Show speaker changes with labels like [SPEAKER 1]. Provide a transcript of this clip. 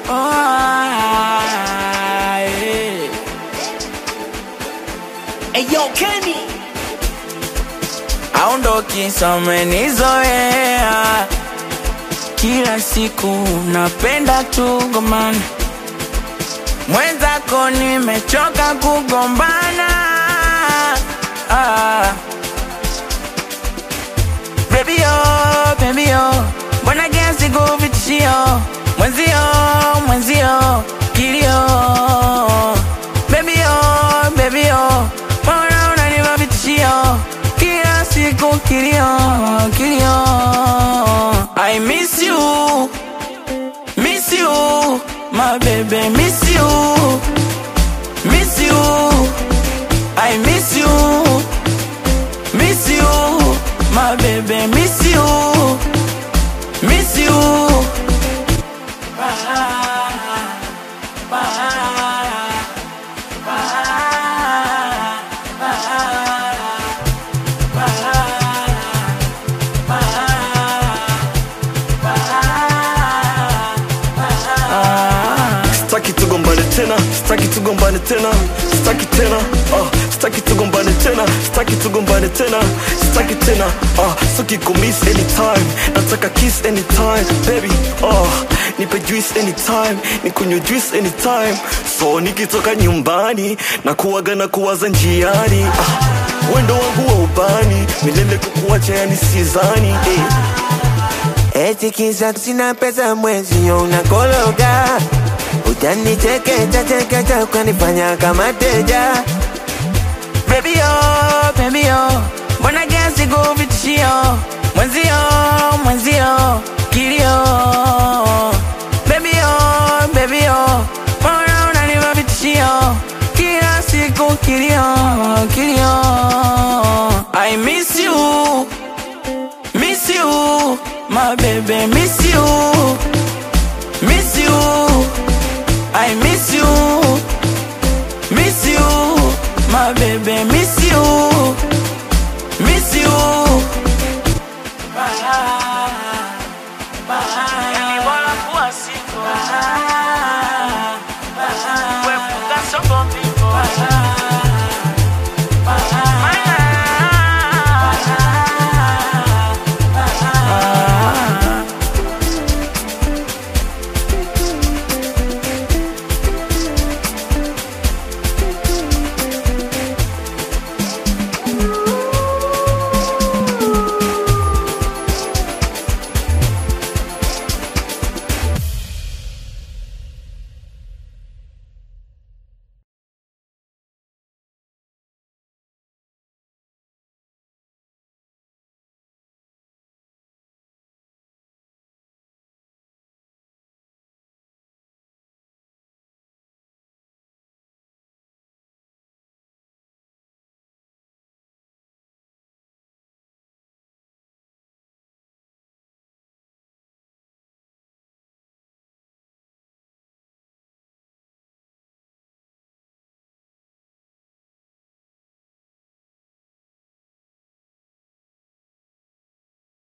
[SPEAKER 1] Oh, yeah.
[SPEAKER 2] Hey yo, Kenny.
[SPEAKER 1] aondoki somenizoea kila siku napenda tugomana mwenzako nimechoka kugombana ah. Baby yo, baby yo, mbona kiasi kuvitishio mwenzio, mwenzio kilio. Baby yo, baby yo, mbona unanipa vitishio kila siku kilio, kilio. I miss you, miss you, my baby, miss you, miss you. I miss you. Miss you, my baby, miss you, miss you.
[SPEAKER 3] Staki tugombane tena, staki tugombane tena, staki tena, ah, staki tugombane tena, staki tugombane tena, staki tena, ah, staki kumiss anytime, nataka kiss anytime, baby, ah, nipe juice anytime, nikunywe juice anytime, so nikitoka nyumbani na kuwaga na kuwaza njiani, ah, wendo wangu wa ubani, milele kukuacha yani sizani, eh.
[SPEAKER 4] Eti kisa sina pesa mwezi yo unakologa Utanichekecha chekecha ukanifanya kama teja
[SPEAKER 1] Baby yo, baby yo, mbona kiasi kuvitishio mwenzio, mwenzio kilio.